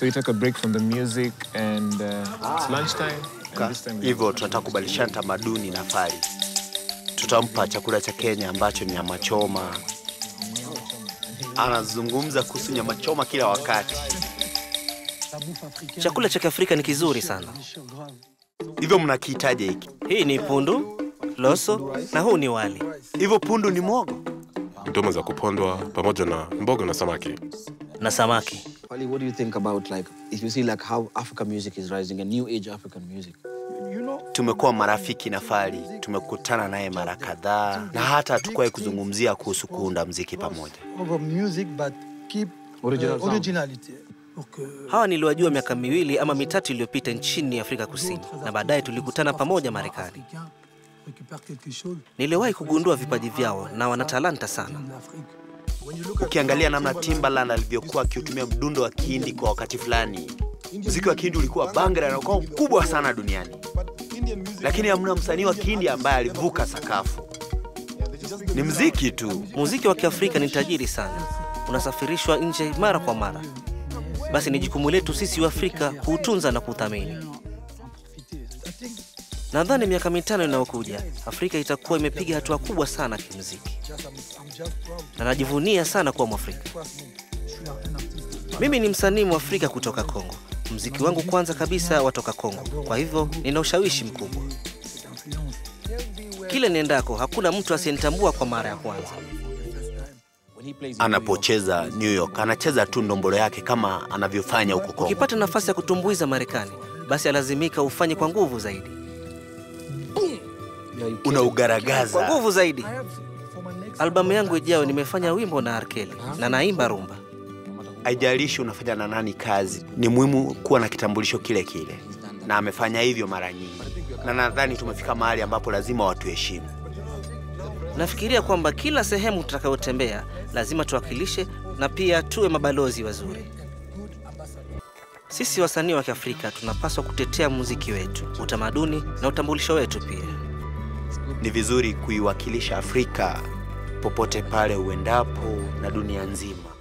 So we take a break from the music and uh, it's lunchtime. And this time we Hivyo tunataka kubadilishana tamaduni na Fally. Tutampa chakula cha Kenya ambacho ni nyama choma. Anazungumza kuhusu nyama choma kila wakati. Chakula cha Kiafrika ni kizuri sana. Hivyo mnakihitaji hiki? Hii ni pundu, loso na huu ni wali. Hivyo pundu ni mwogo? ndoma za kupondwa pamoja na mboga na samaki. na samaki. Wally, what do you think about like if you see like how African music is rising and new age African music? Tumekuwa marafiki na Fally, tumekutana naye mara kadhaa na hata hatukuwahi kuzungumzia kuhusu kuunda mziki pamoja. over music but keep Original uh, sound. originality. Pour que Hawa niliwajua miaka miwili ama mitatu iliyopita nchini Afrika Kusini, na baadaye tulikutana pamoja Marekani. Africain récupère quelque chose Niliwahi kugundua vipaji vyao na wana talanta sana. de l'Afrique. Ukiangalia namna Timbaland alivyokuwa akiutumia mdundo wa Kihindi kwa wakati fulani, mziki wa Kihindi ulikuwa bangara na ukawa mkubwa sana duniani, lakini hamna msanii wa Kihindi ambaye alivuka sakafu. Ni mziki tu. Muziki wa Kiafrika ni tajiri sana, unasafirishwa nje mara kwa mara. Basi ni jukumu letu sisi wa Afrika kuutunza na kuuthamini. Nadhani miaka mitano inayokuja Afrika itakuwa imepiga hatua kubwa sana kimuziki, na najivunia sana kuwa Mwafrika. Mimi ni msanii Mwafrika kutoka Kongo. Mziki wangu kwanza kabisa watoka Kongo, kwa hivyo nina ushawishi mkubwa. Kile niendako, hakuna mtu asiyenitambua kwa mara ya kwanza. When he plays in New York, Anapocheza New York, anacheza tu ndombolo yake kama anavyofanya huko Kongo. Ukipata nafasi ya kutumbuiza Marekani, basi alazimika ufanye kwa nguvu zaidi, yeah, you Una kwa ugaragaza. nguvu zaidi. Albamu yangu ijayo nimefanya wimbo na Arkeli na naimba rumba. Haijalishi unafanya na nani kazi, ni muhimu kuwa na kitambulisho kile kile, na amefanya hivyo mara nyingi, na nadhani tumefika mahali ambapo lazima watuheshimu. Nafikiria kwamba kila sehemu tutakayotembea lazima tuwakilishe na pia tuwe mabalozi wazuri. Sisi wasanii wa Kiafrika tunapaswa kutetea muziki wetu, utamaduni na utambulisho wetu pia. Ni vizuri kuiwakilisha Afrika popote pale uendapo na dunia nzima.